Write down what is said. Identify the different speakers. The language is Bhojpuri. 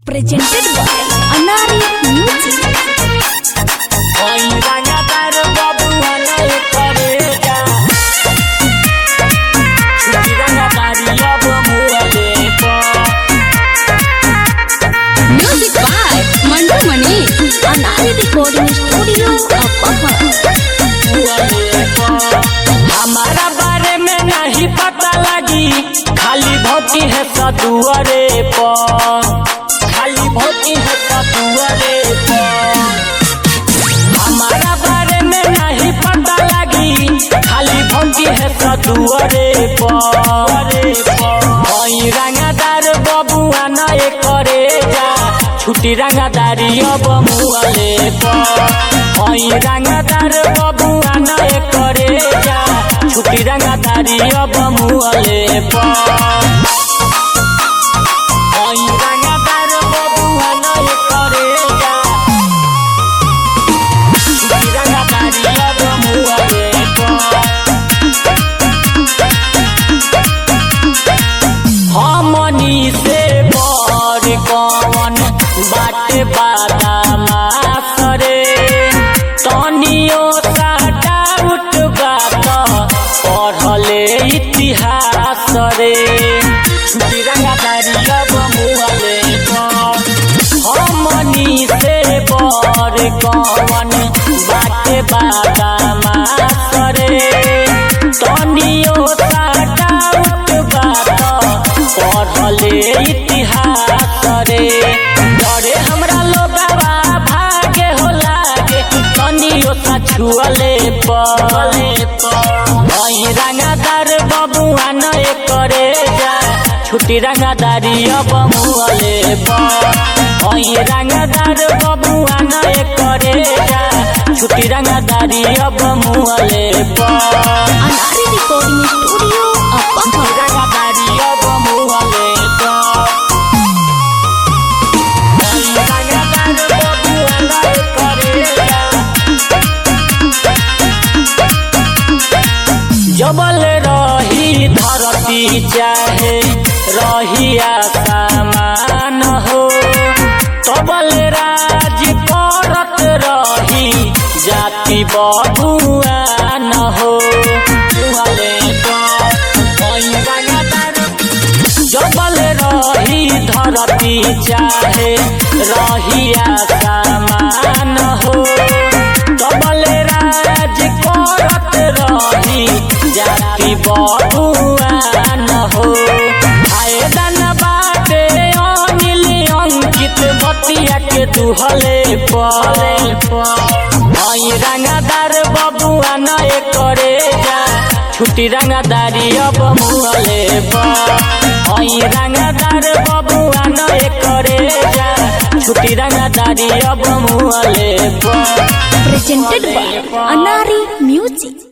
Speaker 1: presented by Anari Music.
Speaker 2: लगातार बबुआ नहीं करेगा छुट्टी लगातारी अब मुहले पर
Speaker 1: Music by Mandu Mani. Anari Recording Studio, Apapa.
Speaker 2: हमारा बारे में नहीं पता लगी खाली भोटी है सदुअरे पर खाली भोटी है सदुअरे पर हमारा बारे में नहीं पता लगी खाली भोटी है सदुअरे पर वही रंगदार बबुआ नए करे जा छुट्टी रंगदारी अब मुहले पर वही रंगदार बबुआ नए करे जा छुट्टी रंगदारी अब मुहले पर वही रंगदार बबुआ नए करे जा छुट्टी रंगदारी अब मुहले पर हमनी से बड़ कवन बाटे बादामा करे तनियो सा डाउट बात पढ़ले इतिहास रे छुट्टी रंगादारी अब मुहले हमनी से बड़ कवन बाटे बादामा करे तनियो सा डाउट बात पढ़ले इतिहास रे डरे हमरा लोगवा भागे हो लागे तनियो सा छुअले पले वही रंगादार बबुआ नए करे जा छुट्टी रंगादारी अब मुहले वही रंगादार बबुआ नए करे जा छुट्टी रंगादारी अब मुहले
Speaker 1: Anari Recording Studio, Apapa.
Speaker 2: रंगादारी अब मुहले रंगादार बबुआ नए करे जा जबल रही धरती चाहे रही आसमान हो तबल राज करत रही जाति बबुआ न हो वाले तो वही रंगदार जबल रही धरती चाहे रही आसमान हो तबल राज करत रही जाति बबुआ न हो फायदा न बाटे अनिल अंकित बतिया के दुहले पले वही रंगदार बबुआ नए करे जा छुट्टी रंगदारी अब मुहले वही रंगदार बबुआ नए करे जा छुट्टी रंगदारी अब मुहले
Speaker 1: Presented by Anari Music.